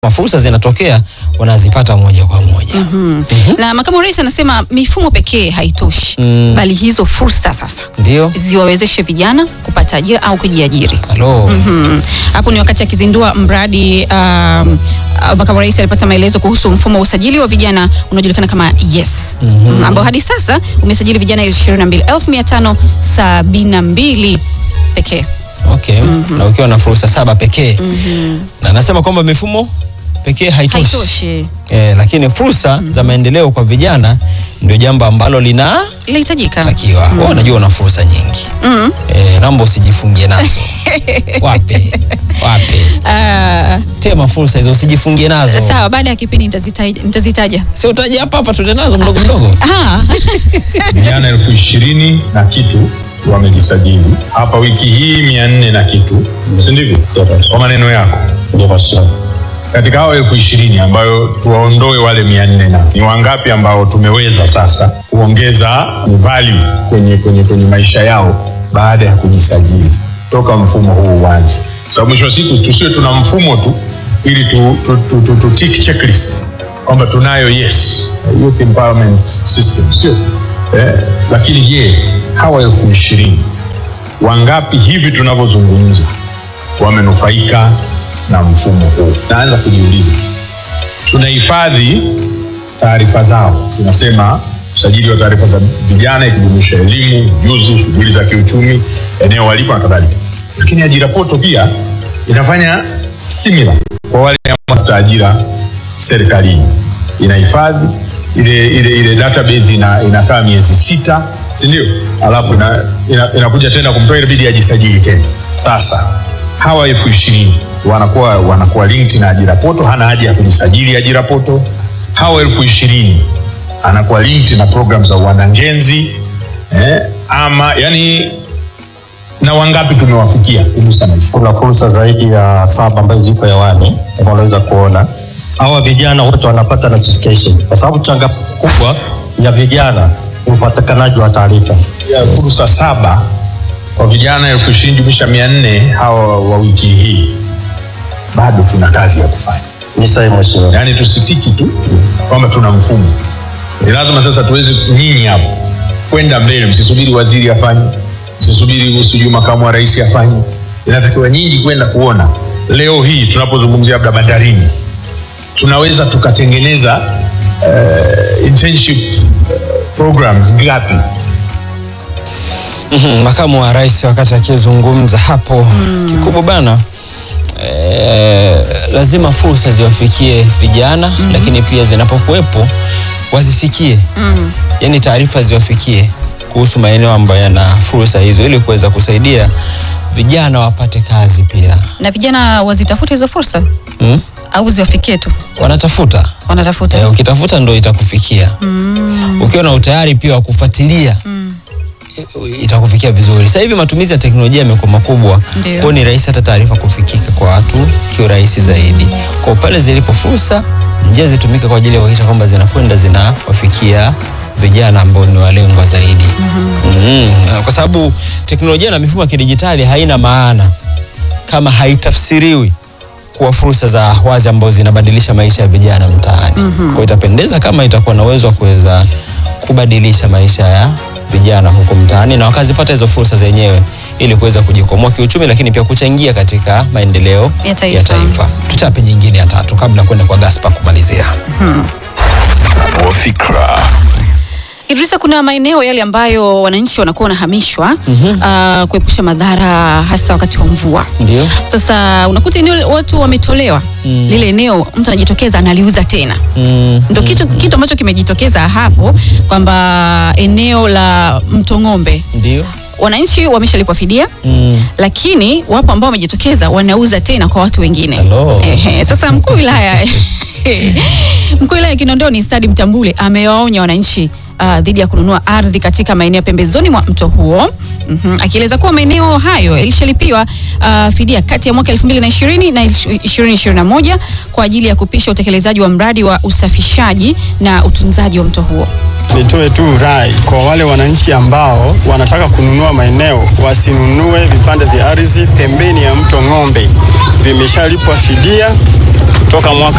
fursa zinatokea wanazipata moja kwa moja. Mhm. Na makamu wa rais anasema mifumo pekee haitoshi Mm. bali hizo fursa sasa Ndio. ziwawezeshe vijana kupata ajira au kujiajiri. Halo. Mhm. Hapo ni wakati akizindua mradi um, uh, makamu wa rais alipata maelezo kuhusu mfumo wa usajili wa vijana unaojulikana kama Yes Mhm. ambao hadi sasa umesajili vijana 22572 pekee. Okay. Na ukiwa na fursa saba pekee. Na anasema kwamba mifumo pekee haitoshi. Haitoshi. Eh, lakini fursa za maendeleo kwa vijana ndio jambo ambalo linatakiwa. Linahitajika. Wewe unajua una fursa nyingi. Mhm. Eh, naomba usijifungie nazo. Wape. Wape. Ah, Tema fursa hizo usijifungie nazo. sawa, baada ya kipindi nitazitaja. nitazitaja. Si utaje hapa hapa tuende nazo mdogo mdogo. Ah. vijana elfu ishirini na kitu wamejisajili hapa wiki hii mia nne na kitu si ndivyo kwa maneno yako katika hao elfu ishirini ambayo tuwaondoe wale mia nne na ni wangapi ambao tumeweza sasa kuongeza value kwenye, kwenye, kwenye maisha yao baada ya kujisajili toka mfumo huu uanze sababu mwisho wa siku tusiwe tuna mfumo tu ili tu, tu, tu, tu, tu tick checklist kwamba tunayo yes youth empowerment system sio eh, lakini je hawa elfu ishirini wangapi hivi tunavyozungumza wamenufaika na mfumo huu naanza kujiuliza tunahifadhi taarifa zao tunasema usajili wa taarifa za vijana ikijumuisha elimu ujuzi shughuli za kiuchumi eneo walipo na kadhalika lakini ajira poto pia inafanya similar kwa wale ambao ajira serikalini inahifadhi ile, ile, ile database ina, inakaa miezi sita sindio alafu ina, ina, inakuja tena kumtoa inabidi ajisajili tena sasa hawa elfu ishirini wanakuwa wanakuwa linked na ajira poto hana haja ya kujisajili ajira poto hawa elfu ishirini anakuwa linked na program za uandangenzi eh, ama yani na wangapi tumewafikia kugusa maisha kuna fursa zaidi ya saba ambazo ziko hewani kama unaweza kuona hawa vijana wote wanapata notification kwa sababu changa kubwa ya vijana ni upatikanaji wa taarifa ya fursa saba kwa vijana elfu ishirini jumlisha mia nne hawa wa wiki hii bado tuna kazi ya kufanya ni sahihi mheshimiwa yaani tusitiki tu kwamba tuna mfumo ni lazima sasa tuweze nyinyi hapo kwenda mbele msisubiri waziri afanye msisubiri sijui makamu wa rais afanye inatakiwa nyinyi kwenda kuona leo hii tunapozungumzia labda bandarini tunaweza tukatengeneza uh, internship uh, programs ngapi Mhm, Makamu wa rais wakati akizungumza hapo kikubwa bana eh, lazima fursa ziwafikie vijana lakini pia zinapokuwepo wazisikie Mm. yaani taarifa ziwafikie kuhusu maeneo ambayo yana fursa hizo ili kuweza kusaidia vijana wapate kazi pia Na vijana wazitafute hizo fursa mm? au ziwafikie tu wanatafuta wanatafuta. eh, ukitafuta ndo itakufikia ukiwa na utayari pia wa kufuatilia i- itakufikia vizuri. Sasa hivi matumizi ya teknolojia yamekuwa makubwa, Ndio. kwa hiyo ni rahisi hata taarifa kufikika kwa watu kiurahisi zaidi. Kwa pale zilipo fursa, njia zitumike kwa ajili ya kuhakikisha kwamba zinakwenda zinawafikia vijana ambao ni walengwa zaidi. mm Kwa sababu teknolojia na mifumo ya kidijitali haina maana kama haitafsiriwi kuwa fursa za wazi ambazo zinabadilisha maisha ya vijana mtaani. Kwa hiyo itapendeza kama itakuwa na uwezo wa kuweza kubadilisha maisha ya vijana huko mtaani na wakazipata hizo fursa zenyewe ili kuweza kujikwamua kiuchumi, lakini pia kuchangia katika maendeleo Ya taifa. ya taifa. Tutape nyingine ya tatu kabla ya kwenda kwa Gaspar kumalizia. Idrisa, kuna maeneo yale ambayo wananchi wanakuwa wanahamishwa ah, kuepusha madhara hasa wakati wa mvua. Ndio. Sasa unakuta eneo watu wametolewa lile eneo, mtu anajitokeza analiuza tena. Mm. Ndo kitu, kitu ambacho kimejitokeza hapo kwamba eneo la Mtong'ombe Ndio. wananchi wameshalipwa fidia Mm. lakini wapo ambao wamejitokeza wanauza tena kwa watu wengine. Hello. Ehe, sasa mkuu wa wilaya mkuu wa wilaya ya Kinondoni Stadi Mtambule amewaonya wananchi uh, dhidi ya kununua ardhi katika maeneo ya pembezoni mwa mto huo mm akieleza kuwa maeneo hayo yalishalipiwa uh, fidia kati ya mwaka 2020 na 2021 kwa ajili ya kupisha utekelezaji wa mradi wa usafishaji na utunzaji wa mto huo. Nitoe tu rai kwa wale wananchi ambao wanataka kununua maeneo wasinunue vipande vya ardhi pembeni ya mto Ng'ombe, vimeshalipwa fidia toka mwaka